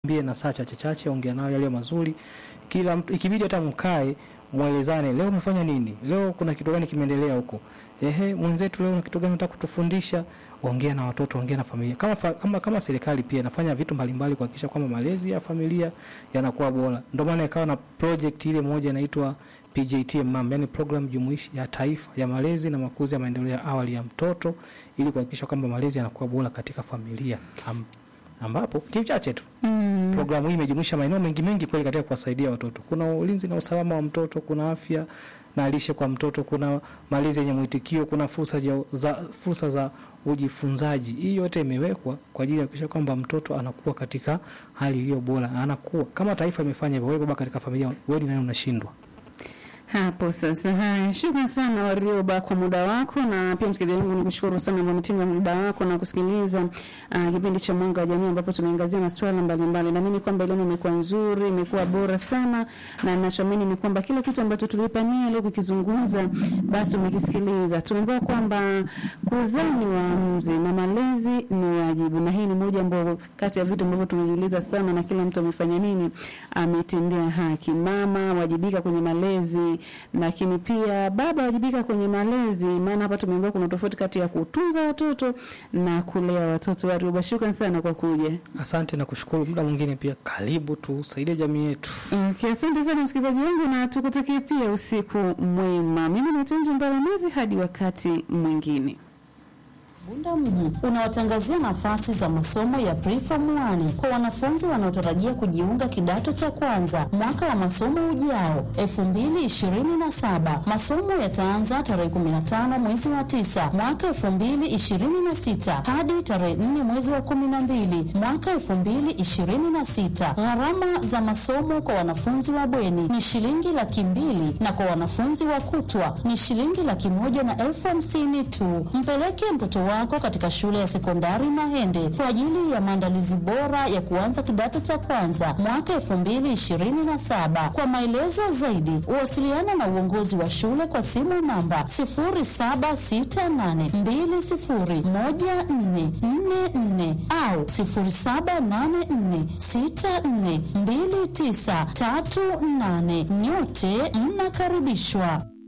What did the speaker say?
bie na saa chache chache, ongea nao yale mazuri. Kila mtu ikibidi hata mkae mwelezane, leo umefanya nini? Leo kuna kitu gani kimeendelea huko? Ehe, mwenzetu leo na kitu gani unataka kutufundisha? Ongea na watoto, ongea na familia. Kama fa, kama, kama serikali pia inafanya vitu mbalimbali kuhakikisha kwamba malezi ya familia yanakuwa bora. Ndio maana ikawa na project ile moja inaitwa PJTMM, yani program jumuishi ya taifa ya malezi na makuzi ya maendeleo ya awali ya mtoto ili kuhakikisha kwamba malezi yanakuwa bora katika familia. Am, ambapo kichache tu Mm. Programu hii imejumuisha maeneo mengi mengi kweli katika kuwasaidia watoto. Kuna ulinzi na usalama wa mtoto, kuna afya na lishe kwa mtoto, kuna malezi yenye mwitikio, kuna fursa ja- za fursa za ujifunzaji. Hii yote imewekwa kwa ajili ya kuhakikisha kwamba mtoto anakuwa katika hali iliyo bora, anakuwa kama taifa imefanya hivyo. Wewe baba katika familia, wewe ni nani unashindwa? Hapo sasa. Haya, shukrani sana Warioba kwa muda wako, na pia msikilizaji wangu nikushukuru sana kwa umetenga muda wako na kusikiliza uh, kipindi cha Mwanga wa Jamii ambapo tunaangazia masuala mbalimbali. Naamini kwamba elimu imekuwa nzuri, imekuwa bora sana, na ninachoamini ni kwamba kila kitu ambacho tulipania leo kukizungumza, basi umekisikiliza. Tumeambiwa kwamba kuzaa ni uamuzi na malezi ni wajibu, na hii ni moja ambayo kati ya vitu ambavyo tunajiuliza sana, na kila mtu amefanya nini, ametendea haki. Mama wajibika kwenye malezi, lakini pia baba wajibika kwenye malezi, maana hapa tumeambiwa kuna tofauti kati ya kutunza watoto na kulea watoto. Warioba, shukrani sana kwa kuja. Asante na kushukuru. Muda mwingine pia karibu tusaidie jamii yetu. Okay, asante sana msikilizaji wangu, na tukutakie pia usiku mwema. Mimi naitwa Nje Mbaramazi, hadi wakati mwingine. Bunda mji unawatangazia nafasi za masomo ya preform 1 kwa wanafunzi wanaotarajia kujiunga kidato cha kwanza mwaka wa masomo ujao 2027. Masomo yataanza tarehe 15 mwezi wa 9 mwaka 2026 hadi tarehe 4 mwezi wa 12 mwaka 2026. Gharama za masomo kwa wanafunzi wa bweni ni shilingi laki mbili na kwa wanafunzi wa kutwa ni shilingi laki moja na elfu hamsini tu. Mpeleke mtoto wako katika shule ya sekondari Mahende kwa ajili ya maandalizi bora ya kuanza kidato cha kwanza mwaka elfu mbili ishirini na saba. Kwa maelezo zaidi, wasiliana na uongozi wa shule kwa simu namba sifuri saba sita nane mbili sifuri moja nne nne nne au sifuri saba nane nne sita nne mbili tisa tatu nane. Nyote mnakaribishwa.